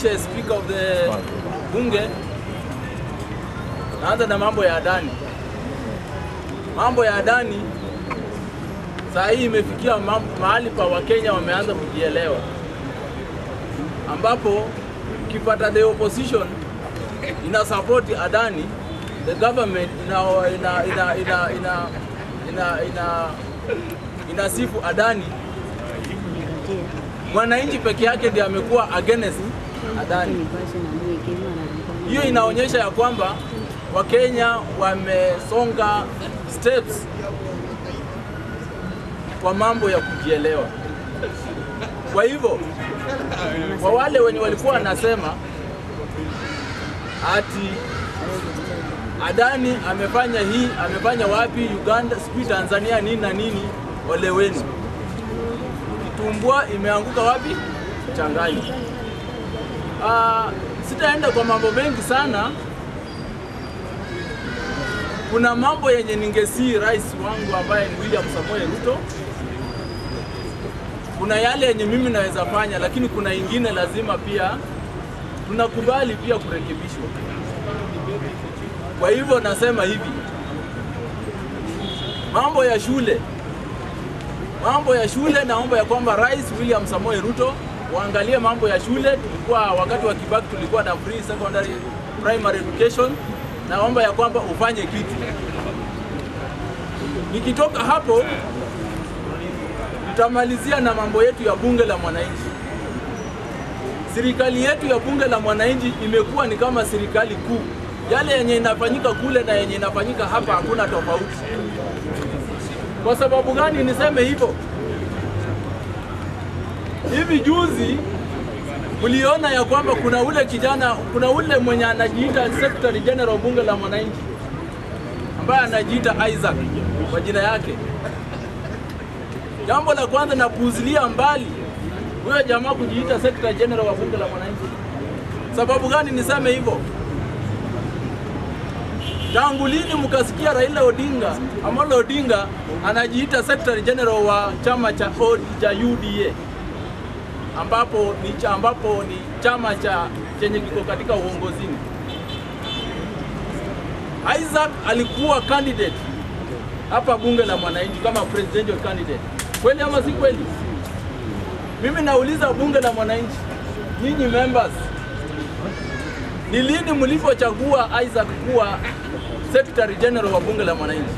uh, Speaker of the Bunge, naanza na mambo ya Adani. Mambo ya Adani saa hii imefikia mam- mahali pa Wakenya wameanza kujielewa, ambapo ukipata the opposition ina support Adani, the government ina ina ina ina ina ina, ina, inasifu Adani, mwananchi peke yake ndiye amekuwa against Adani. Hiyo inaonyesha ya kwamba Wakenya wamesonga steps kwa mambo ya kujielewa. Kwa hivyo kwa wale wenye walikuwa wanasema ati Adani amefanya hii amefanya wapi Uganda, sijui Tanzania nini na nini, ole wenu. Kitumbua imeanguka wapi? Changani. Ah, sitaenda kwa mambo mengi sana. Kuna mambo yenye ningesii rais wangu ambaye ni William Samoei Ruto. Kuna yale yenye mimi naweza fanya, lakini kuna ingine lazima pia tunakubali pia kurekebishwa. Kwa hivyo nasema hivi, mambo ya shule, mambo ya shule, naomba ya kwamba Rais William Samoei Ruto waangalie mambo ya shule. Tulikuwa wakati wa Kibaki tulikuwa na free secondary primary education, naomba ya kwamba ufanye kitu. Nikitoka hapo tutamalizia na mambo yetu ya bunge la mwananchi. Serikali yetu ya bunge la mwananchi imekuwa ni kama serikali kuu. Yale yenye inafanyika kule na yenye inafanyika hapa hakuna tofauti. Kwa sababu gani niseme hivyo? Hivi juzi mliona ya kwamba kuna ule kijana, kuna ule mwenye anajiita Secretary General bunge la mwananchi ambaye anajiita Isaac kwa jina yake. Jambo la kwanza napuuzilia mbali huyo jamaa kujiita Secretary General wa bunge la mwananchi. Sababu gani niseme hivyo? Tangu lini mkasikia Raila Odinga Amolo Odinga anajiita Secretary General wa chama cha, O- cha UDA ambapo ni, cha, ambapo ni chama cha chenye kiko katika uongozini. Isaac alikuwa candidate hapa bunge la mwananchi kama presidential candidate. Kweli ama si kweli? Mimi nauliza bunge la mwananchi, nyinyi members, ni lini mlipochagua Isaac kuwa Secretary General wa bunge la mwananchi?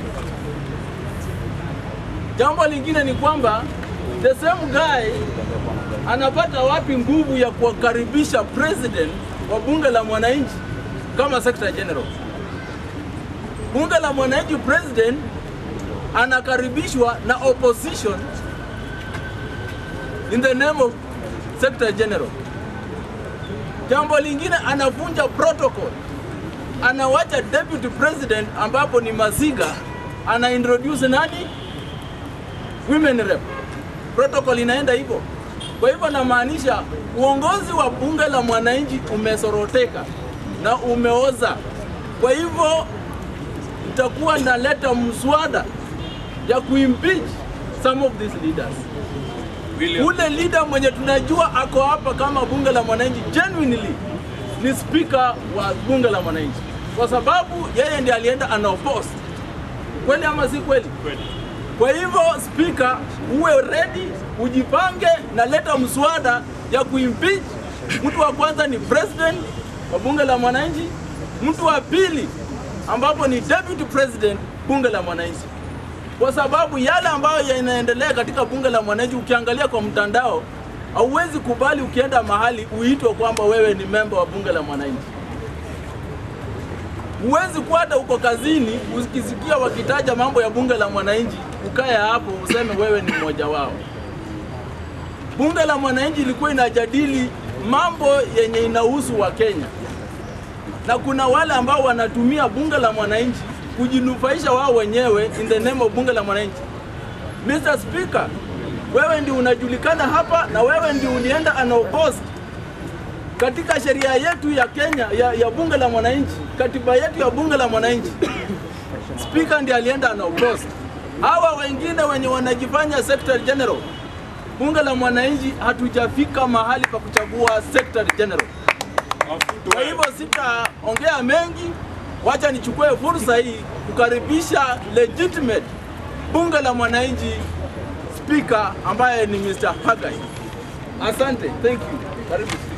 Jambo lingine ni kwamba the same guy anapata wapi nguvu ya kuwakaribisha president wa bunge la mwananchi kama Secretary General? Bunge la mwananchi president anakaribishwa na opposition in the name of Secretary General. Jambo lingine anavunja protocol, anawacha deputy president ambapo ni Masiga, ana introduce nani? Women rep. Protocol inaenda hivyo. Kwa hivyo namaanisha uongozi wa bunge la mwananchi umesoroteka na umeoza. Kwa hivyo itakuwa naleta mswada ya kuimpeach some of these leaders. Ule leader mwenye tunajua ako hapa kama bunge la mwananchi genuinely ni speaker wa bunge la mwananchi, kwa sababu yeye ndiye alienda anaoppose. Kweli ama si kweli? Kwa hivyo speaker, uwe ready, ujipange na leta mswada ya kuimpeach. Mtu wa kwanza ni president wa bunge la mwananchi, mtu wa pili ambapo ni deputy president bunge la mwananchi kwa sababu yale ambayo yanaendelea katika bunge la mwananchi, ukiangalia kwa mtandao, hauwezi kubali ukienda mahali uitwe kwamba wewe ni memba wa bunge la mwananchi. Huwezi kuwa hata uko kazini ukisikia wakitaja mambo ya bunge la mwananchi, ukae hapo useme wewe ni mmoja wao. Bunge la mwananchi ilikuwa inajadili mambo yenye inahusu wa Kenya, na kuna wale ambao wanatumia bunge la mwananchi kujinufaisha wao wenyewe in the name of bunge la mwananchi. Mr. Speaker, wewe ndio unajulikana hapa na wewe ndio ulienda unopposed katika sheria yetu ya Kenya ya, ya bunge la mwananchi, katiba yetu ya bunge la mwananchi. Speaker ndiye alienda unopposed. Hawa wengine wenye wanajifanya Secretary General, bunge la mwananchi hatujafika mahali pa kuchagua Secretary General. Kwa hivyo sitaongea mengi, wacha nichukue fursa hii kukaribisha legitimate bunge la mwananchi speaker ambaye ni Mr. Hagai. Asante, thank you. Karibu.